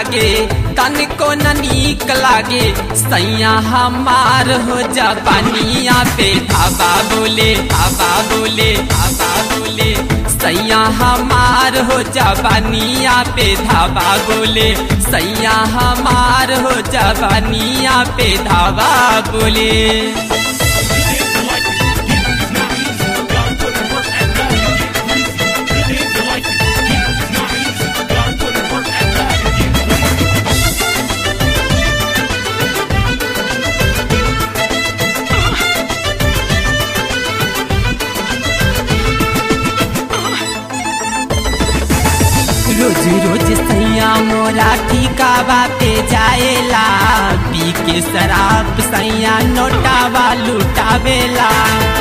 लागे तनिको न नीक लागे सैया हमार हो जापानिया पे धाबा बोले धाबा बोले धाबा बोले सैया हमार हो जापानिया पे धाबा बोले सैया हमार हो जापानिया पे धाबा बोले रोज रोज सैया मोरा ठिकावा पे जाएला पी के शराब सैया नोटावा लुटावेला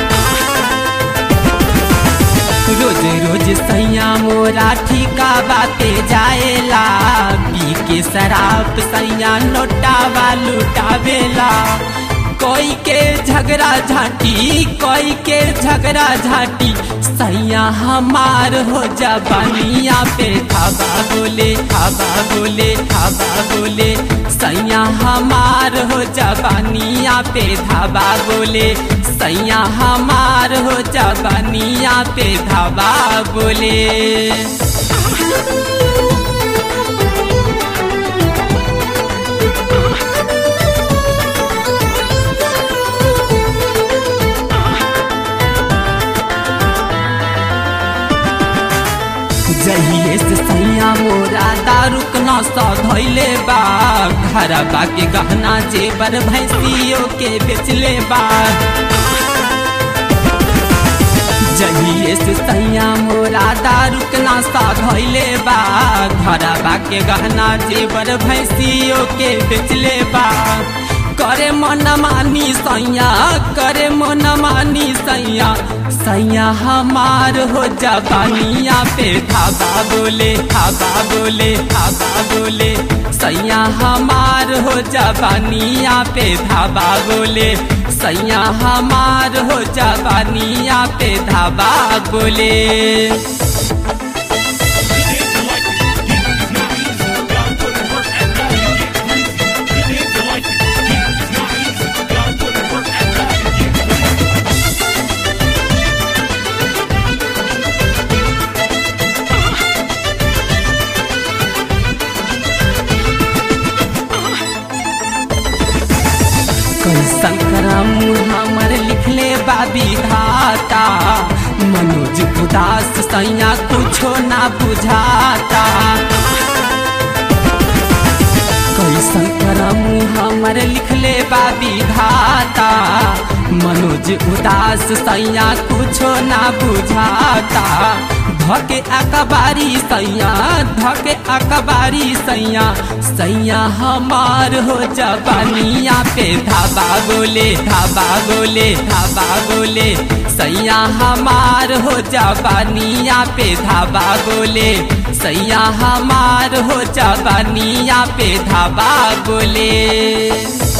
रोज रोज सैया मोरा ठिकावा पे जाएला पी के शराब सैया नोटावा लुटावेला कोई के झगड़ा झाटी कोई के झगड़ा झाटी सैया हमार हो जाबानिया पे थाबा बोले थाबा बोले थाबा बोले सैया हमार हो जाबानिया पे धाबा बोले सैया हमार हो जाबानिया पे धाबा बोले जहिए से सैया मोरा दारू नशा धैले बा घरबा के गहना जेबर भैंसियों के बेचले बा जहिए से सैया मोरा दारू नशा धैले बा घरबा के गहना जेबर भैंसियों के बेचले बा करे मन मानी सैया करे मन मानी सैया सैया हमार हो जापानिया पे थाबा बोले थाबा बोले थाबा बोले सैया हमार हो जापानिया पे धाबा बोले सैया हमार हो जापानिया पे धाबा बोले कैसन करम हमर लिखले बाबी धाता मनोज उदास सैया कुछो ना बुझाता कैसन करम हमर लिखले बाबी धाता मनोज उदास सैया कुछो ना बुझाता धके अकबारी सैया धके अकबारी सैया सैया हमार हो जबानिया पे धाबा बोले धाबा बोले धाबा बोले सैया हमार हो जबानिया पे धाबा बोले सैया हमार हो जबानिया पे धाबा बोले